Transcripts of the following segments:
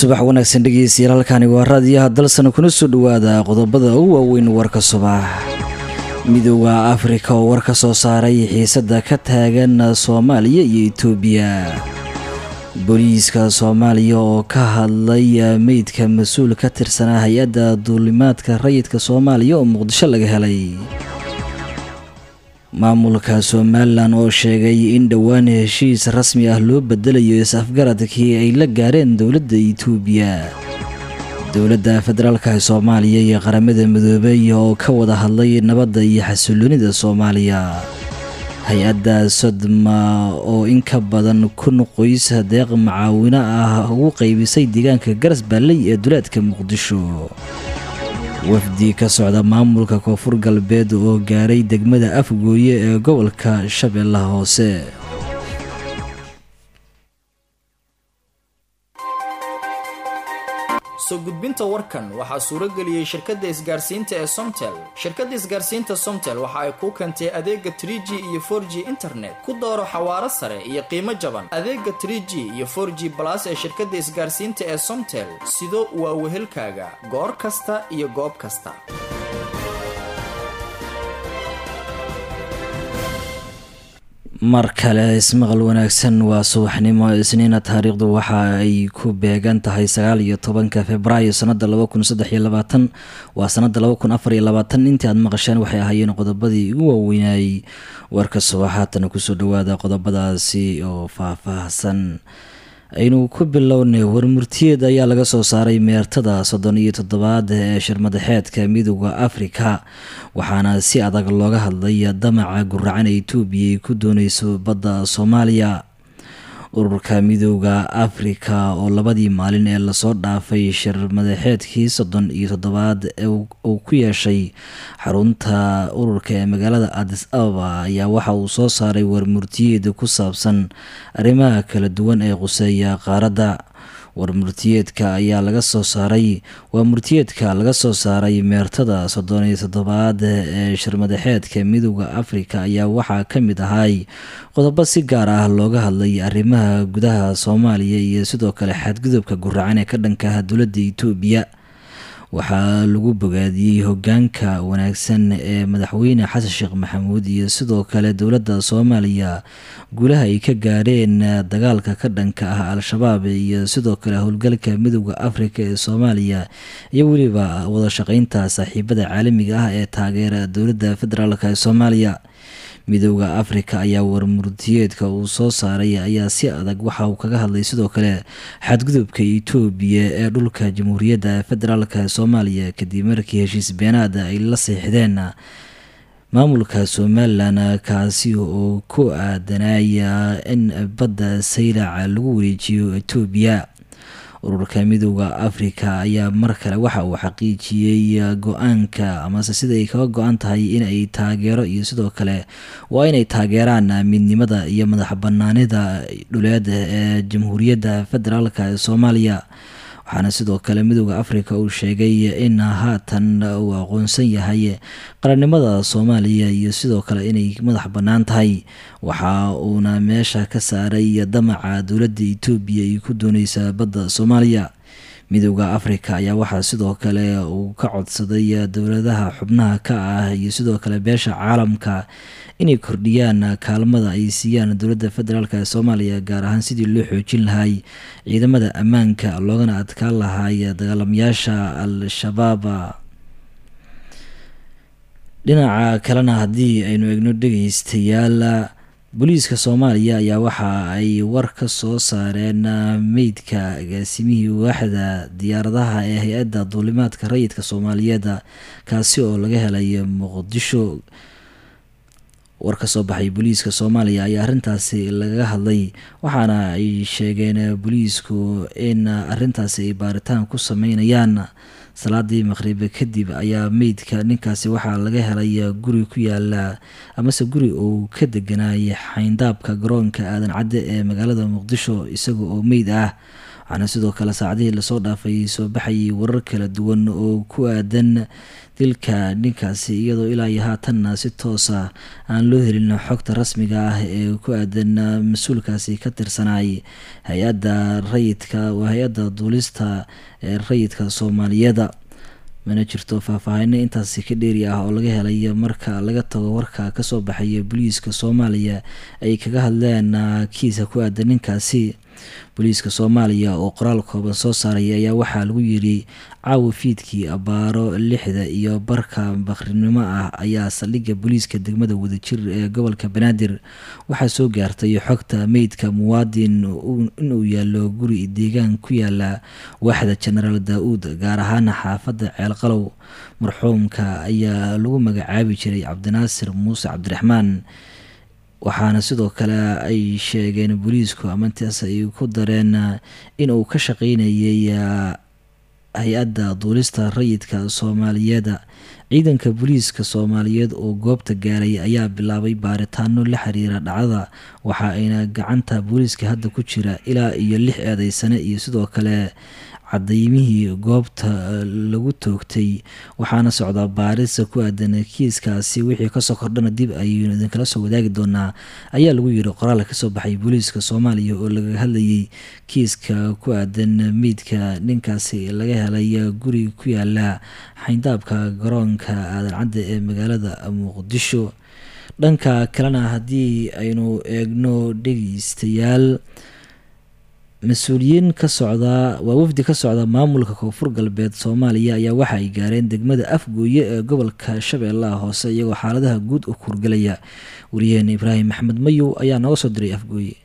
subax wanaagsan dhegeystayaal halkani waa raadiyaha dalsana kuna soo dhowaada qodobada ugu waaweyn warka subax midooda afrika oo war ka soo saaray xiisada ka taagan soomaaliya iyo itoobiya booliiska soomaaliya oo ka hadlay meydka mas-uul ka tirsanaa hay-adda duulimaadka rayidka soomaaliya oo muqdisho laga helay maamulka somalilan oo sheegay in dhowaan heshiis rasmi ah loo bedelayo is-afgaradkii ay la gaareen dowladda itoobiya dowladda federaalka soomaaliya iyo qaramada midoobey oo ka wada hadlay nabadda iyo xasiloonida soomaaliya hay-adda sodma oo in ka badan kun qoys deeq macaawino ah ugu qaybisay deegaanka garas baalley ee duleedka muqdisho wafdi ka socda maamulka koonfur galbeed oo gaaray degmada afgooye ee gobolka shabeellaha hoose soo gudbinta warkan waxaa suuro geliyey shirkadda isgaarsiinta ee somtel shirkadda isgaarsiinta somtel waxa ay kuu keentay adeega trie g iyo for g internet ku dooro xawaaro sare iyo qiimo jaban adeega trie g iyo for g balas ee shirkadda isgaarsiinta ee somtel sido waa wehelkaaga goor kasta iyo goob kasta mar kale ismaqal wanaagsan waa subaxnimo isniina taariikhdu waxa ay ku beegan tahay sagaal iyo tobanka februaayo sanada laba kun saddex iyo labaatan waa sanada laba kun afar iyo labaatan intii aad maqasheen waxay ahaayeen qodobadii ugu waaweynayay warka subax haatana kusoo dhawaada qodobadaasi oo faah-faahsan aynu ku bilownay warmurtiyeed ayaa laga soo saaray meertada soddon iyo toddobaad ee shirmadaxeedka midooda afrika waxaana si adag looga hadlay damaca guracan ee itoobiya ay ku dooneyso badda soomaaliya ururka midooda afrika oo labadii maalin ee lasoo dhaafay shirmadaxeedkii soddon iyo toddobaad uu ku yeeshay xarunta ururka ee magaalada adis ababa ayaa waxa uu soo saaray warmurtiyeed ku saabsan arrimaha kala duwan ee quseeya qaaradda warmurtiyeedka ayaa laga soo saaray waa murtiyeedka laga soo saaray meertada soddon iyo toddobaad ee shirmadaxeedka midooda afrika ayaa waxaa ka mid ahay qodobo si gaar ah looga hadlay arrimaha gudaha soomaaliya iyo sidoo kale xadgudubka guracan ee ka dhankaha dowladda itoobiya waxaa lagu bogaadiyey hogaanka wanaagsan ee madaxweyne xasan sheekh maxamuud iyo sidoo kale dowladda soomaaliya guulaha ay ka gaareen dagaalka ka dhanka ah al-shabaab iyo sidoo kale howlgalka midooda afrika ee soomaaliya iyo weliba wada shaqeynta saaxiibada caalamiga ah ee taageera dowladda federaalk ee soomaaliya midooda afrika ayaa warmurtiyeedka uu soo saaray ayaa si adag waxa uu kaga hadlay sidoo kale xadgudubka itoobiya ee dhulka jamhuuriyadda federaalk soomaaliya kadib markii heshiis beenaada ay la seexdeen maamulka somalilan kaasi oo ku aadanaya in badda saylac lagu wareejiyo itoobiya ururka midooda afrika ayaa mar kale waxa uu xaqiijiyey go-aanka amase sida ay kaga go-an tahay in ay taageero iyo sidoo kale waa inay taageeraan midnimada iyo madax banaanida dhuleed ee jamhuuriyadda federaalk ee soomaaliya waxaana sidoo kale midooda afrika uu sheegay in haatan uu aqoonsan yahay qarannimada soomaaliya iyo sidoo kale inay madax bannaan tahay waxa uuna meesha ka saaray damaca dowladda itoobiya ay ku dooneysa badda soomaaliya midooda afrika ayaa waxaa sidoo kale uu ka codsaday dowladaha xubnaha ka ah iyo sidoo kale beesha caalamka inay kordhiyaan kaalmada ay siiyaan dowladda federaalk ee soomaaliya gaar ahaan sidii loo xoojin lahay ciidamada ammaanka loogana adkaan lahay dagaalamayaasha al-shabaab dhinaca kalena haddii aynu egno dhegeystayaal booliiska soomaaliya ayaa waxa ay war ka soo saareen meydka agaasimihii waaxda diyaaradaha ee hay-adda duulimaadka rayidka soomaaliyeed kaasi oo laga helay muqdisho war ka soo baxay booliiska soomaaliya ayaa arrintaasi lagaga hadlay waxaana ay sheegeen booliisku in arrintaasi ay baaritaan ku sameynayaan salaadii maqhribe kadib ayaa meydka ninkaasi waxaa laga helay guri ku yaala amase guri uu ka deganay xayndaabka garoonka aadan cadde ee magaalada muqdisho isaga oo meyd ah waxaana sidoo kale saacadihii lasoo dhaafay soo baxayay warar kala duwan oo ku aadan dilka ninkaasi iyadoo ilaa iyo haatanna si toosa aan loo helin xogta rasmiga ah ee ku aadan mas-uulkaasi ka tirsanay hay-adda rayidka waa hay-adda duulista ee rayidka soomaaliyeeda mana jirto faahfaahino intaasi ka dheeri ah oo laga helay marka laga tago warka kasoo baxaya booliiska soomaaliya ay kaga hadleen kiisa ku aadan ninkaasi booliiska soomaaliya oo qoraal kooban soo saaray ayaa waxaa lagu yiri caawa fiidkii abaaro lixda iyo barka bakrinimo ah ayaa saldhigga booliiska degmada wadajir ee gobolka banaadir waxaa soo gaartay xogta meydka muwaadin inuu yaalo guri deegaan ku yaala waaxda jenaraal daa-uud gaar ahaan xaafadda ceelqalow marxuumka ayaa lagu magacaabi jiray cabdinaasir muuse cabdiraxmaan waxaana sidoo kale ay sheegeen booliisku amantaas ay ku dareen inuu ka shaqeynayay hay-adda duulista rayidka soomaaliyeeda ciidanka booliiska soomaaliyeed oo goobta gaaray ayaa bilaabay baaritaano la xiriira dhacdada waxa ayna gacanta booliiska hadda ku jira ilaa iyo lix eedeysane iyo sidoo kale cadaymihii goobta lagu toogtay waxaana socdaa baarisa ku aadan kiiskaasi wixii kasoo kordhana dib ayaynu idinkala soo wadaagi doonaa ayaa lagu yiri qoraal kasoo baxay booliiska soomaaliya oo laga hadlayay kiiska ku aadan meydka ninkaasi laga helay guri ku yaala xayndaabka garoonka aadan cadde ee magaalada muqdisho dhanka kalena haddii aynu eegno dhegeystayaal mas-uuliyiin ka socda waa wafdi ka socda maamulka koonfur galbeed soomaaliya ayaa waxa ay gaareen degmada afgooye ee gobolka shabeellaha hoose iyagoo xaaladaha guud u kurgelaya wariyaheen ibraahim maxmed mayow ayaa nooga soo diray afgooye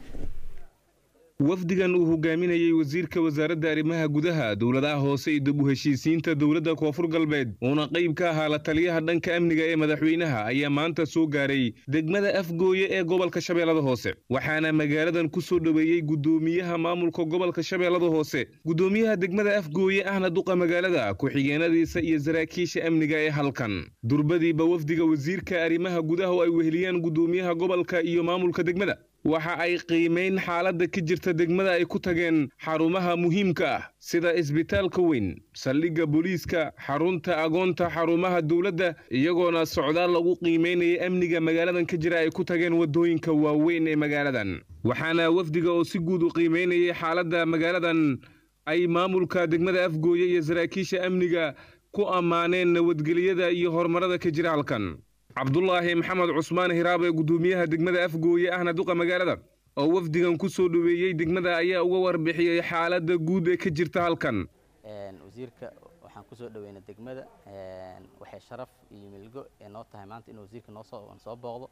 wafdigan uu hogaaminayey wasiirka wasaaradda arrimaha gudaha dowladaha hoose iyo dib u heshiisiinta dowladda koonfur galbeed uuna qayb ka ahaa la taliyaha dhanka amniga ee madaxweynaha ayaa maanta soo gaaray degmada afgooye ee gobolka shabeellada hoose waxaana magaaladan ku soo dhoweeyey guddoomiyaha maamulka gobolka shabeellada hoose guddoomiyaha degmada afgooye ahna duqa magaalada ku-xigeenadiisa iyo saraakiisha amniga ee halkan durbadiiba wafdiga wasiirka arrimaha gudaha oo ay weheliyaan guddoomiyaha gobolka iyo maamulka degmada waxa ay qiimayn xaaladda ka jirta degmada ay ku tageen xarumaha muhiimka ah sida isbitaalka weyn saldhigga booliiska xarunta agoonta xarumaha dowladda iyagoona socdaal lagu qiimaynaya amniga magaaladan ka jira ay ku tageen waddooyinka waaweyn ee magaaladan waxaana wafdiga oo si guud u qiimaynayay xaaladda magaaladan ay maamulka degmada afgooye iyo saraakiisha amniga ku ammaaneen nabadgelyada iyo horumarada ka jira halkan cabdulaahi maxamed cusmaan hiraabe guddoomiyaha degmada afgooye ahna duqa magaalada oo wafdigan ku soo dhoweeyey degmada ayaa uga warbixiyey xaaladda guud ee ka jirta halkan wasiirka waxaan kusoo dhoweynay degmada waxay sharaf iyo milgo ee noo tahay maanta inuu wasiirka noosoo soo booqdo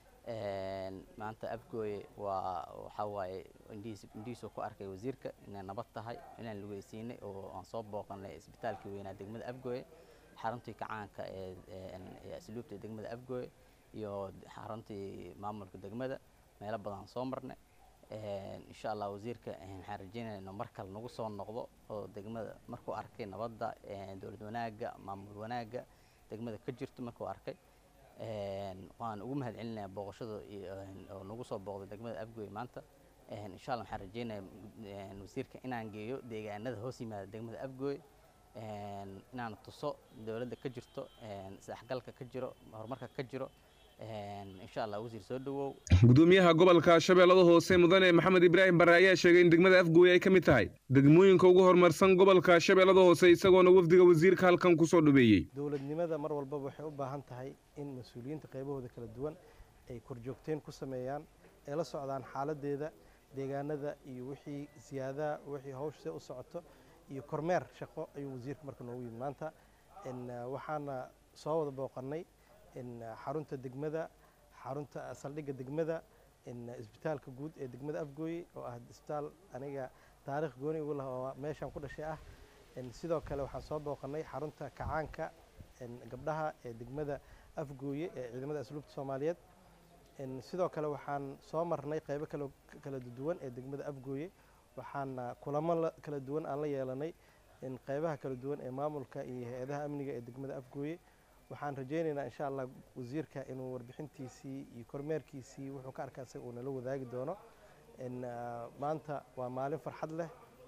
maanta afgooye waa waxaa waaye indhihiisuu ku arkay wasiirka inay nabad tahay inaan lugeysiinay oo aan soo booqanay isbitaalkii weynaa degmada afgooye xaruntii kacaanka ee asluubta degmada afgooye iyo xaruntii maamulka degmada meelo badan soo marnay insha allah wasiirka waxaan rajeynaya inuu mar kale nagu soo noqdo oo degmada markuu arkay nabadda dowlad wanaagga maamul wanaagga degmada ka jirto markuu arkay waan ugu mahad celinaya booqashada oo nagu soo booqday degmada afgooye maanta insha allah waxaan rajeynaya wasiirka inaan geeyo deegaanada hoos yimaada degmada afgooye inaan tuso dowladda ka jirto isdhexgalka ka jiro horumarka ka jiro insha allah wasiir soo dhawow gudoomiyaha gobolka shabeellada hoose mudane maxamed ibraahim bare ayaa sheegay in degmada afgooye ay ka mid tahay degmooyinka ugu horumarsan gobolka shabeellada hoose isagoona wafdiga wasiirka halkan kusoo dhaweeyey dowladnimada mar walbaba waxay u baahan tahay in mas-uuliyiinta qaybahooda kala duwan ay korjoogteen ku sameeyaan ay la socdaan xaaladeeda deegaanada iyo wixii siyaadaha wixii hawshse u socoto iyo kormeer shaqo ayuu wasiirka marka noogu yimid maanta waxaana soo wada booqannay xarunta degmada xarunta saldhigga degmada isbitaalka guud ee degmada afgooye oo ah isbitaal aniga taarikh gooni ugu laha oo meeshaan ku dhashay ah sidoo kale waxaan soo booqannay xarunta kacaanka gabdhaha ee degmada afgooye ee ciidamada asluubta soomaaliyeed sidoo kale waxaan soo marnay qaybo kala duwan ee degmada afgooye waxaana kulamo kala duwan aan la yeelanay qaybaha kala duwan ee maamulka iyo hay-adaha amniga ee degmada afgooye waxaan rajaynaynaa insha allah wasiirka inuu warbixintiisii iyo kormeerkiisii wuxuu ka arkaa isaga uu nala wadaagi doono maanta waa maalin farxad leh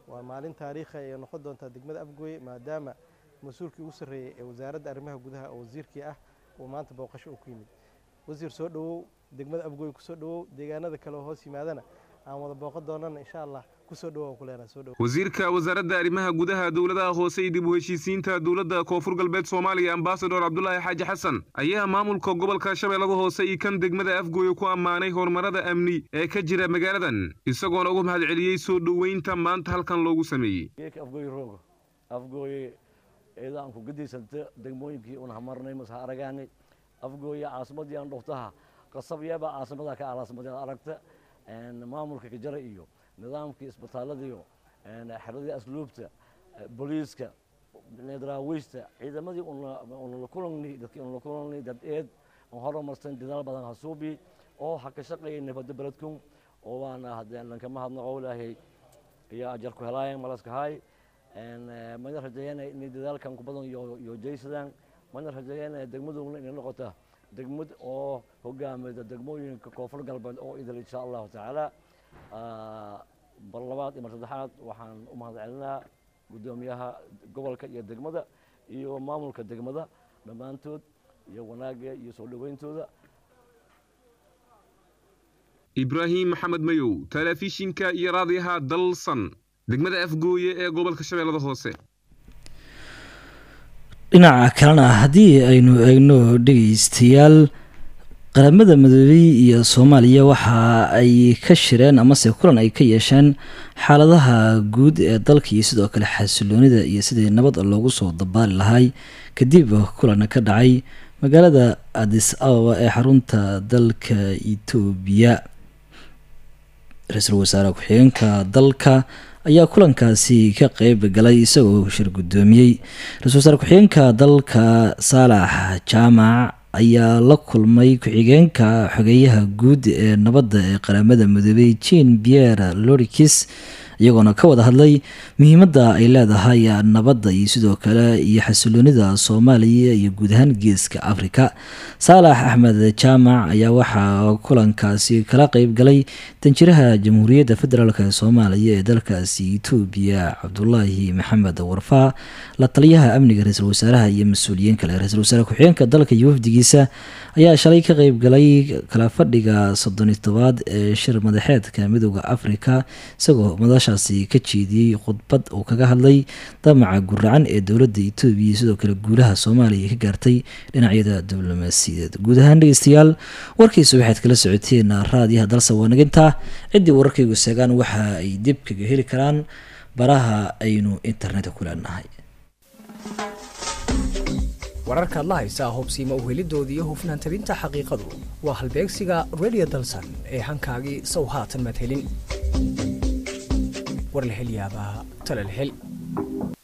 waa maalin taariikhi ayay noqon doontaa degmada afgooye maadaama mas-uulkii ugu sarreeyey ee wasaaradda arrimaha gudaha oo wasiirkii ah uu maanta booqasho uu ku yimid wasiir soo dhowow degmada afgooye kusoo dhowow deegaanada kale oo hoos yimaadana aan wada booqan doonana insha allah kusoo dhowow ku leenahay soo dhowow wasiirka wasaaradda arrimaha gudaha dowladaha hoose iyo dib u heshiisiinta dowladda koonfur galbeed soomaaliya ambasador cabdulaahi xaaji xasan ayaa maamulka gobolka shabeellada hoose iyo kan degmada afgooye ku ammaanay horumarada amni ee ka jira magaaladan isagoona uga mahad celiyey soo dhoweynta maanta halkan loogu sameeyey afgooye roogo afgooye iyadoo aan ku gadiysanta degmooyinkii un hamarnay mase ha aragaanay afgooye caasimadii aan dhuftaha qasabyaba caasimada ka alaasimada aragta maamulka kajara iyo nidaamkii isbitaaladiiyo xeradii asluubta booliiska daraawiishta ciidamadii unla kulanni dadkii unla kulanni dad eed on horumarsan dadaal badan hasuubi oo ha ka shaqeeyay nabadda beledkun oo waana haddee lankama hadnaqo ilaahay iyo ajar ku helaayan malaskahay mana rajeeyanay inay dadaalkan ku badan iyo jaysadaan mana rajeeyanay degmaduna inay noqota degmad oo hogaamida degmooyinka koonfur galbeed oo idil insha allahu tacaala bar labaad iyo mar saddexaad waxaan u mahad celinaa guddoomiyaha gobolka iyo degmada iyo maamulka degmada dhammaantood iyo wanaagga iyo soo dhoweyntooda ibraahim maxamed mayow telefishinka iyo raadiyaha dalsan degmada afgooye ee gobolka shabeellada hoose dhinaca kalena haddii aynu eegno dhegeystayaal qaramada midoobey iyo soomaaliya waxa ay ka shireen amase kulan ay ka yeesheen xaaladaha guud ee dalka iyo sidoo kale xasiloonida iyo sidii nabad loogu soo dabaali lahay kadib kulan ka dhacay magaalada adis ababa ee xarunta dalka etoobiya ra-iisul wasaare ku-xigeenka dalka ayaa kulankaasi ka qeyb galay isagoo shir guddoomiyey ra-isul wasaare ku-xigeenka dalka saalax jaamac ayaa la kulmay ku-xigeenka xogeeyaha guud ee nabadda ee qaramada midoobey jean pierre lorikis iyagoona ka wada hadlay muhiimadda ay leedahay nabadda iyo sidoo kale iyo xasiloonida soomaaliya iyo guud ahaan geeska afrika saalax axmed jaamac ayaa waxaa kulankaasi kala qeyb galay danjiraha jamhuuriyadda federaalk ee soomaaliya ee dalkaasi etoobiya cabdulaahi maxamed warfaa la taliyaha amniga ra-iisul wasaaraha iyo mas-uuliyiin kale ra-isul wasaare ku-xigeenka dalka iyo wafdigiisa ayaa shalay ka qeyb galay kala fadhiga soddoni tobaad ee shir madaxeedka midooda afrika isagoo madashaasi ka jeediyey khudbad uu kaga hadlay damaca guracan ee dowladda etoobiya sidoo kale guulaha soomaaliya ka gaartay dhinacyada diblomaasiyadeed guud ahaan dhegeystayaal warkiisa waxaad kala socoteen raadiyaha dalsa waanaginta ciddii wararkaygu seegaan waxa ay dib kaga heli karaan baraha aynu internetka ku leenahay wararkaad la haysaa hubsiima uhelidooda iyo hufnaan tabinta xaqiiqadu waa halbeegsiga radio dalsan ee hankaagii sow haatan madhelin war la hel yaabaa tala la hel